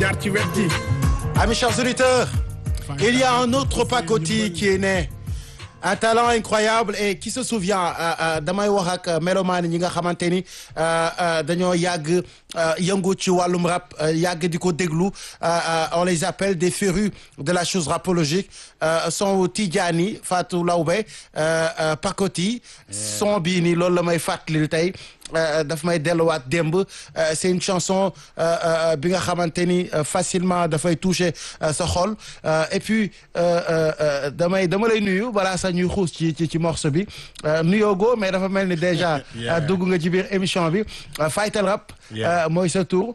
jaar ci wet gi. Amis chers auditeurs, il y a un autre pacotille qui est né. Un talent incroyable et qui se souvient damay wax ak mélomane ñi nga xamante ni dañoo yàgg yëngu ci wàllum rap yàgg di ko déglu on les appelle des férus de la chose rapologique son Tidjani Fatou Lawbe Pacotille son bii nii loolu la may fàttali tey daf may delluwaat démb c'est une chanson bi nga xamante ni facilement dafay toucher sa xol et puis damay dama lay nuyu balaa sax ñuy xuus ci ci ci morceau bi nuyoogo mais dafa mel ni déjà dugg nga ci biir émission bi Faytal Rap mooy sa tour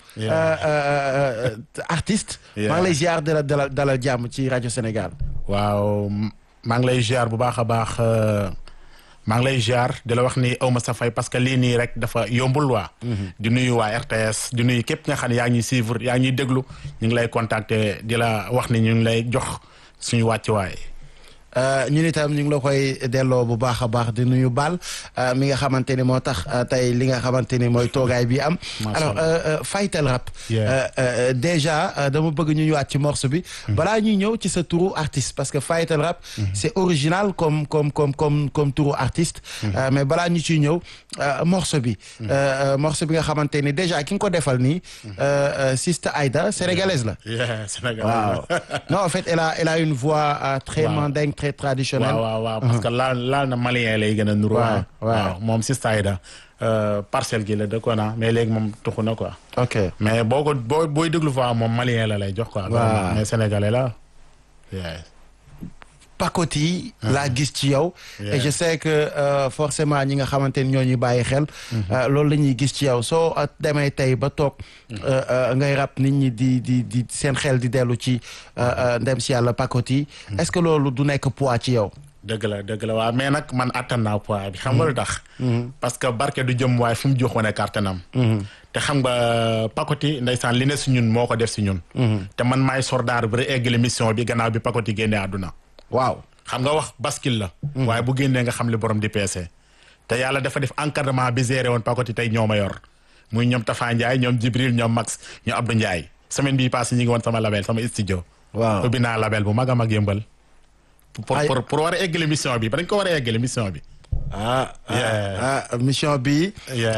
artiste maa ngi lay ziar dala dala dalal jàmm ci rajo Sénégal waaw maa ngi lay ziar bu baax a baax maa ngi lay ziar di la wax ni aw ma sa fay parce que lii nii rek dafa yombul waa di nuyu waa RTS di nuyu képp nga xam ne yaa ngi ñuy suivre yaa ngi ñuy déglu ñu ngi lay contacter di la wax ni ñu ngi lay jox suñu wàccuwaay. ñun itam ñu ngi la koy delloo bu baax a baax di nuyu Bal mi nga xamante ni moo tax tey li nga xamante ni mooy toogaay bi am. alors Faytal Rap. déjà dama bëgg ñu ñëwaat ci morceau bi. balaa ñuy ñëw ci sa turu artiste parce que Faytal Rap. c'est original comme comme comme comme comme turu artiste. mais balaa ñu ciy ñëw morceau bi. morceau bi nga xamante ni déjà ki nga ko defal nii. Sista Aïda sénégalaise la. sénégalaise waaw non en fait elle a elle a une voix très mandingue très traditionnel waaw waaw waaw parce que laal laal na malien lay gën a nuru waaw waaw moom Sista Aïda parcelle gi la dëkkoon na mais léegi moom tuxu na quoi ok mais boo ko boo booy déglu fa moom malien la lay jox quoi waaw mais sénégalais la Pacotille laa gis ci yow et je sais que forcément ñi nga xamante ni ñoo ñuy bàyyi xel loolu la ñuy gis ci yow soo demee tey ba toog ngay rap nit ñi di di di seen xel di dellu ci ndem si yàlla Pacotille est-ce que loolu du nekk poids ci yow dëgg la dëgg la waaw mais nag man attan naa poids bi xam nga lu tax parce que barke du jëm waaye fu mu jox wane kartanam te xam nga Pacotille ndeysaan li ne si ñun moo ko def si ñun te man maay sordaar bi rek eggali mission bi gannaaw bi Pacotille génnee àdduna waaw xam nga wax bascule la waaye bu génnee nga xam li borom di peese te yàlla dafa def encadrement bi géré woon Pacotille tey ñoo ma yor muy ñoom Tafa Ndiaye ñoom Jibril ñoom Max ñoom Abdou Ndiaye semaine bii passé ñi ngi woon sama label sama studio waaw ubbi naa label bu mag a mag yëmbal pour pour pour war a eggale mission bi ba dañ ko war a eggale mission bi ah ah mission bi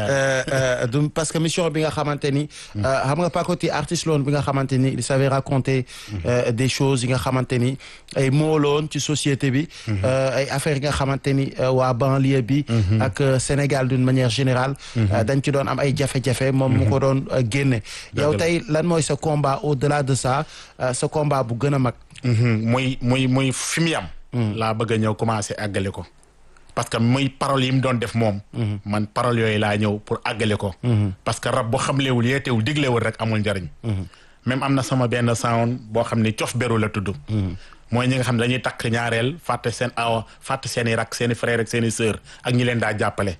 du parce que mission bi nga xamante ni xam nga Pacotille artiste loon bi nga xamante ni il savait raconter des choses yi nga xamante ni ay mooloon ci société bi ay affaires yi nga xamante ni waa banlieue bi ak Sénégal d'une manière générale dañ ci doon am ay jafe-jafe moom mu ko doon génne yow tey lan mooy sa combat au-delà de ça sa combat bu gën a mag muy muy muy fi mu yam laa bëgg a ñëw commencer àggale ko parce que muy paroles yi mu doon def moom man paroles yooyu laa ñëw pour àggale ko parce que rab boo xamlewul yeetewul diglewul rek amul njariñ même am na sama benn sound boo xam ni cof beru la tudd mooy ñi nga xam ne dañuy takk ñaareel fàtte seen awa fàtte seen i rak seen i frère ak seen i sœur ak ñi leen daa jàppale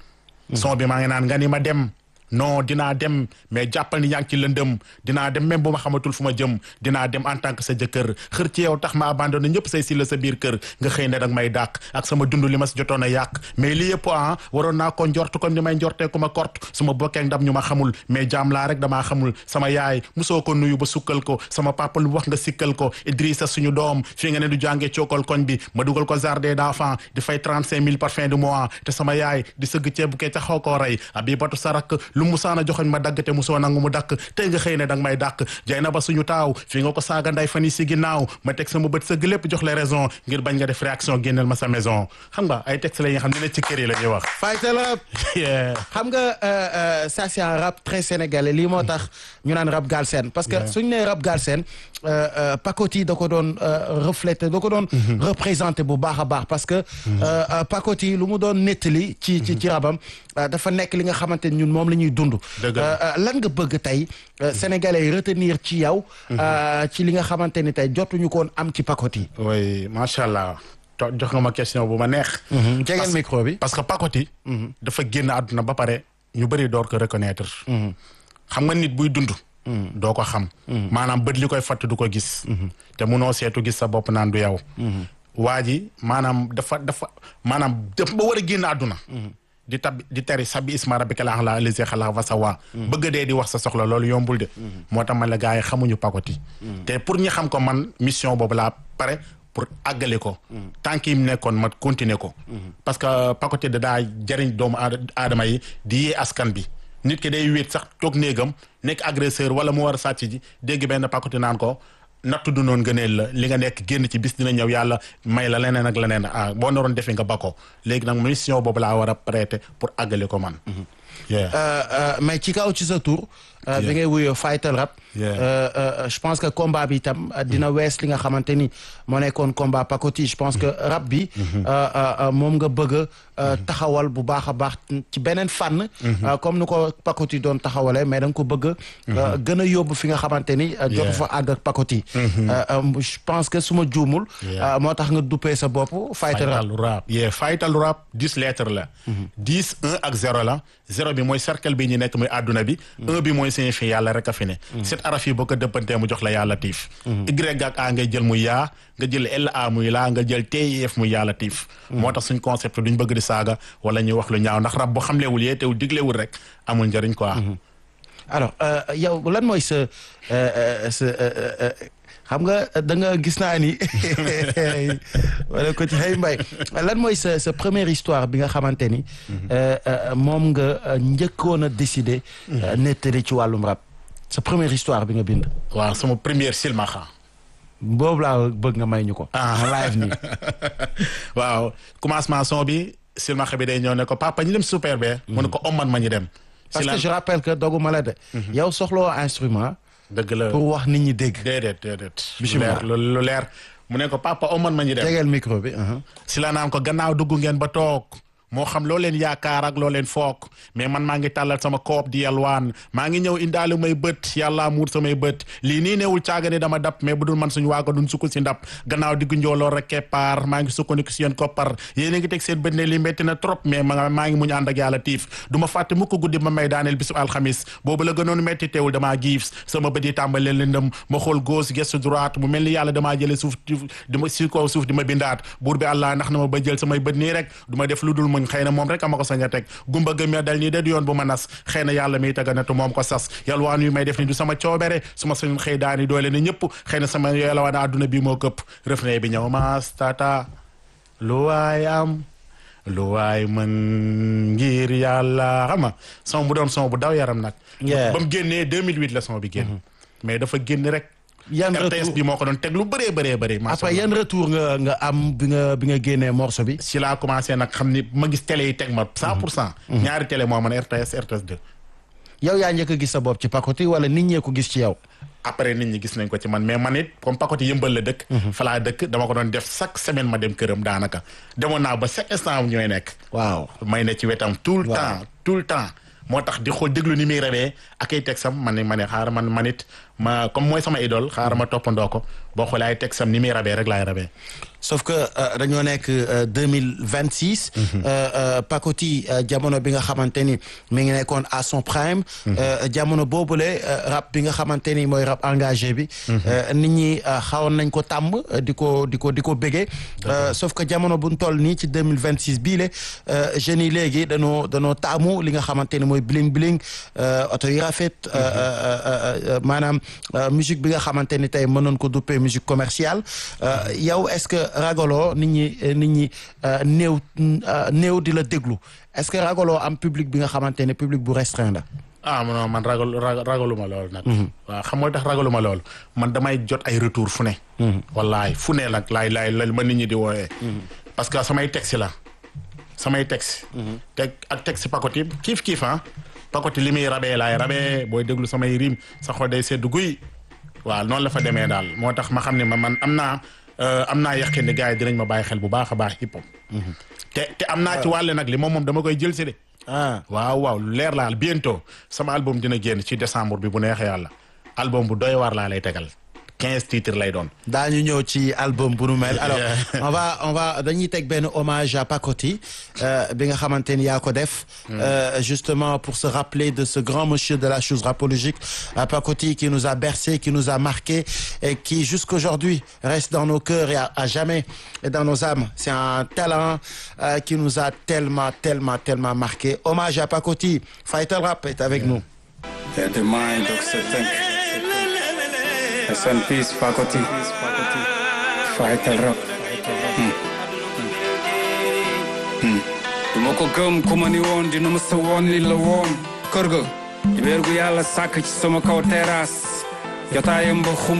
son bi maa ngi naan nga ni ma dem non dinaa dem mais jàppal ni yaa ngi ci lëndëm dinaa dem même bu ma xamatul fu ma jëm dinaa dem en tant que sa jëkkër xër ci yow tax ma abandonné ñëpp say si la sa biir kër nga xëy ne danga may dàq ak sama dund li ma si jotoon a yàq mais li yëpp ah waroon naa ko njort comme ni may njortee ku ma kort su ma bokkee ndam ñu ma xamul mais jaam laa rek damaa xamul sama yaay musoo ko nuyu ba sukkal ko sama papa lu wax nga sikkal ko Idrissa suñu doom fii nga ne du jàngee cookal koñ bi ma dugal ko jardin d'enfants di fay trente cinq mille par fin du mois te sama yaay di sëgg ceebu kee ca xaw koo rey abibatu sarak lu musaana joxoñ ma dagg te musoo nangu mu dakk tey nga xëy ne danga may dàq jay na ba suñu taaw fii nga ko saaga nday fan yi si ginnaaw ma teg sama bët sëgg lépp jox les raisons ngir bañ nga def réaction génneel ma sa maison xam nga ay texte la yi nga xam ne ne ci kër yi la ñuy wax Faytal Rap xam nga ça c'est un rap très sénégalais lii moo tax ñu naan rap galsen parce que suñu nee rap galsen Pacotille da ko doon refléter da ko doon représenter bu baax a baax parce que Pacotille lu mu doon nettali ci ci ci rabam dafa nekk li nga xamante ni ñun moom la ñuy dund lan nga bëgg tey sénégalais yi retenir ci yow ci li nga xamante ni tey jotuñu koon am ci Pacotille oui macha allah jox nga ma question bu ma neex jegeel micro bi parce que Pacotille dafa génn àdduna ba pare ñu bëri door ko reconnaître xam nga nit buy dund doo ko xam maanaam bët li koy fatt du ko gis te munoo seetu gis sa bopp naan du yow waa ji maanaam dafa dafa maanaam dafa ba war a génn àdduna di tab di tari sabbi isma rabbika la ala lisi xalaq fa sawa bëgg dee di wax sa soxla loolu yombul de moo tax man la gars yi xamuñu pakoti te pour ñi xam ko man mission boobu laa pare pour àggale ko tànk yi mu nekkoon ma continuer ko parce que pakoti da daa jëriñ doomu aadama yi di yee askan bi nit ki day wéet sax toog néegam nekk agresseur wala mu war a sàcc ji dégg benn pakoti naan ko nattu du noonu gëneel la li nga nekk génn ci bis dina ñëw yàlla may la leneen ak leneen ah boo naroon defee nga ba ko léegi nag mission boobu laa war a prêter pour àggale ko man. mais ci kaw ci sa tour bi ngay wuyoo Fightal Rap. je pense que combat bi itam dina wees li nga xamante ni moo nekkoon combat pakoti je pense que rap bi. moom nga bëgg a taxawal bu baax a baax ci beneen fànn. comme ni ko pakoti doon taxawalee mais da nga ko bëgg a. gën a yóbbu fi nga xamante ni. jotu fa àgg ak pakoti. je pense que su ma juumul. moo tax nga duppee sa bopp Fightal Rap. Fightal Rap yeah Fightal Rap dix lettres la. dix un ak zéro la zéro bi mooy cercle bi ñu nekk muy àdduna bi. un bi mooy signifie yàlla rek a fi ne. set araf yi boo ko dëppantee mu jox la yàlla tiif. Y ak A ngay jël muy yaa nga jël L A muy laa nga jël TIF muy yàlla tiif. moo tax suñ concept duñ bëgg di saaga wala ñuy wax lu ñaaw ndax rab boo xamlewul yeetewul diglewul rek amul njëriñ quoi. alors yow lan mooy sa sa xam nga da nga gis naa ni wala ko ci xëy mbay lan mooy sa sa première histoire bi nga xamante ni moom nga njëkkoon a décider nettali ci wàllum rap sa première histoire bi nga bind waaw sama première silmaxa boobu laa bëgg nga may ñu ko ah live nii waaw commencement son bi silmaxa bi day ñëw ne ko papa ñu dem super be mu ne ko omman ma ñu dem parce que je rappelle que doguma la de yow soxloo instrument dëgg la pour wax nit ñi dégg déedéet déedéet Bismillah. lu leer lu leer mu ne ko papa omman ma ñu dem tegeel micro bi si la naan ko gannaaw dugg ngeen ba toog moo xam loo leen yaakaar ak loo leen foog mais man maa ngi tàllal sama koop di yalwaan maa ngi ñëw indaale may bët yàlla muur samay bët lii nii neewul caaga ni dama dab mais bu dul man suñu waago duñ sukk si ndab gannaaw diggu njooloo rek keppaar maa ngi sukkandiku si yéen koppar yéen a ngi teg seen bët ne lii métti na trop mais ma maa ngi muñ ànd ak yàlla tiif du ma fàtte mukk guddi ma may daaneel bisu alxamis boobu la gënoon métti teewul damaa giif sama bët yi tàmbalee lëndëm ma xool gauche gestu droite mu mel ni yàlla damaa jële suuf di ma si kaw suuf di ma bindaat buur bi àllaa ndax na ma ba jël samay bët nii rek du ma def lu dul muñ xëy na moom rek ama ko sañ a teg gumba gëm ya dal nii de du yoon bu ma nas xëy na yàlla miy taganatu moom ko sas yalwaan yu may def ni du sama coobere su ma sañun xëy daani doole ne ñëpp xëy na sama yalwaan àdduna bi moo këpp refrain bi ñëw maas tata lu waay am lu waay mën ngir yàlla xam nga son bu doon son bu daw yaram nag Yeah. ba mu génnee 2008 la son bi génn mais dafa génn rek yan RTS retour bi moo ko doon teg lu bëree bëree bëri après yan retour nga nga am bi nga bi nga génnee morceau bi si laa commencé nag xam ni ma gis télé yi teg ma cent pour cent ñaari télé moo man RTS RTS 2 yow yaa njëkk a gis sa bopp ci pakoti wala nit ñee ko gis ci yow après nit ñi gis nañ ko ci man mais man it comme pakoti yëmbal la dëkk fa laa dëkk dama ko doon def chaque semaine ma dem këram daanaka demoon naa ba chaque instant am ñooy nekk waaw may ne ci wetam tout le Waaw. temps tout le temps moo tax di xool déglu ni muy rawee ak ay texam man ne ma ne xaaral man man it ma comme mooy sama idole xaaral ma toppandoo ko boo xoolee ay texam ni muy rawee rek laay rawee sauf que euh, dañoo nekk deux mille vingt six. Pakoti euh, jamono bi nga xamante ni mi ngi nekkoon à son prime. Euh, jamono boobule euh, rap bi nga xamante ni mooy rap engagé bi. euh, nit ñi euh, xawoon nañ ko tàmm euh, di ko di ko di ko béggee. Euh, sauf que jamono bu ñu toll nii ci deux mille vingt six bii le euh, jeunes yi léegi danoo danoo taamu li nga xamante ni mooy bling bling euh, oto yi rafet. euh, euh, euh, euh, maanaam euh, musique bi nga xamante ni tey mënoon ko duppee musique commerciale euh, yow est-ce que ragaloo nit ñi euh, nit ñi euh, néew euh, néew di la déglu est-ce que ragaloo am public bi nga xamante ne public bu restreint la. ah non man ragal ragal- ragaluma loolu nag. waaw xam nga tax ragaluma loolu man damay jot ay retour fu ne. wallaay fu ne nag laay laay la ma nit ñi di wooyee. parce que samay texte la samay texte. teg ak texte pakoti kiif kiif ah. pakoti li muy rabee laay rabee booy déglu samay rim sa xol day sedd guy. waaw noonu la fa demee daal moo tax ma xam ne ma man am naa euh, am naa yaqin ne gars yi dinañ ma bàyyi xel bu baax a baax hip hop. te te am naa ci wàll nag li moom moom dama koy jël si de. ah waaw waaw lu leer laal bientôt sama album dina génn ci décembre bi bu neexee yàlla album bu doy waar laa lay tegal quinze titres lay doon. daañu ñëw ci album bu nu mel alors on va on va dañuy teg benn hommage à Pacoti bi nga xamante ni yaa ko def. justement pour se rappeler de ce grand monsieur de la chose rapologique Pacoti qui nous a bercé qui nous a marqué et qui jusqu'aujourd'hui reste dans nos cœurs et à, à jamais et dans nos âmes c'est un talent euh, qui nous a tellement tellement tellement marqué hommage à Pacoti Fighter Rap est avec nous. Yeah, the mind of Satan. Rest in peace, Pacoti. Fighter Rap. du ma ko gëm ku ma ni woon dina ma sa woon li la woon kër ga weer gu yàlla sàkk ci sama kaw terrasse jotaayam ba xum